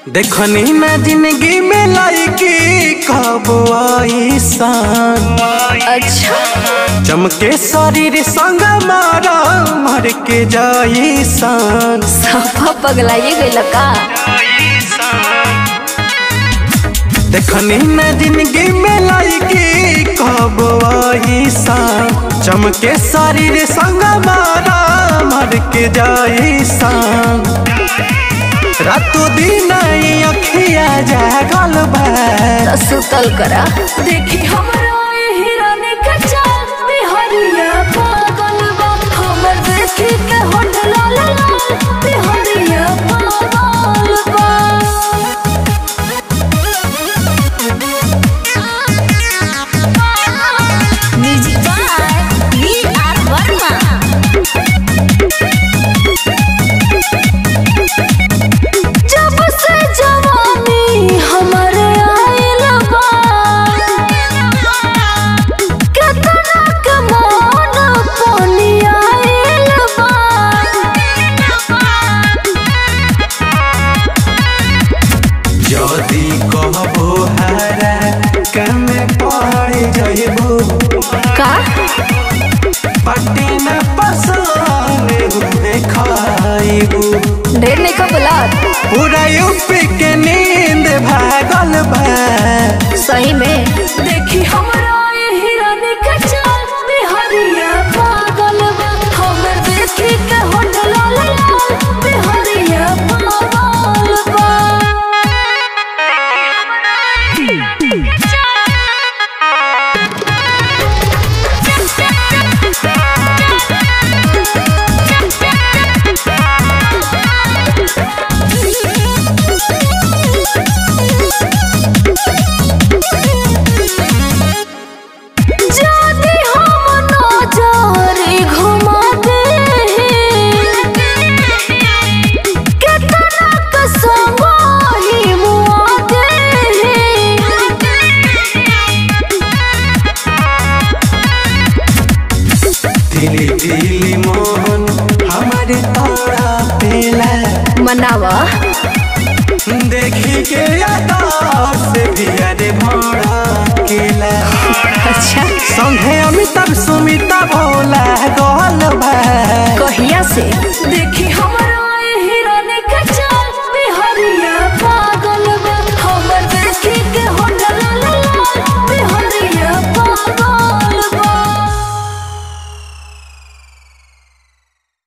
देखनी ना जिंदगी में लाइकी कब ऐसान अच्छा चमके शरीर संग मारा मर के जाइसान सफा पगलाइए गइल का देखनी ना जिंदगी में लाइकी कब ऐसान चमके शरीर संग मारा मर के जाइसान रातों दिन ई अखिया जागल बा त सुतल करा देखी हमरा ए हिरानी के चाल बिहरिया पागल बा हमर देखी के होठ लाल लाल बिहरिया पागल बा music by V R Verma जब से जवानी हमरे आइल बा केतना के मन पानी आइल बा यदि कहबो हरा कमे पड़ जइबो का पट्टी न पसंद देखाइबो ढेर नहीं का बुलात पूरा यूपी के नींद भागल बा सही में देखी हमरा ए हिरानी के चाल बिहरिया पागल बा हमर देखी के होठ लाल लाल बिहरिया पागल बा जानी हम नजरे घुमा दे केतना के संग ही मुआ दे दिली दिली मोहन हमारे तारा पेला मनावा देखी के यादा से भी अरे भोड़ा केला अच्छा संगे अमिताभ सुमिता भोला गोल बा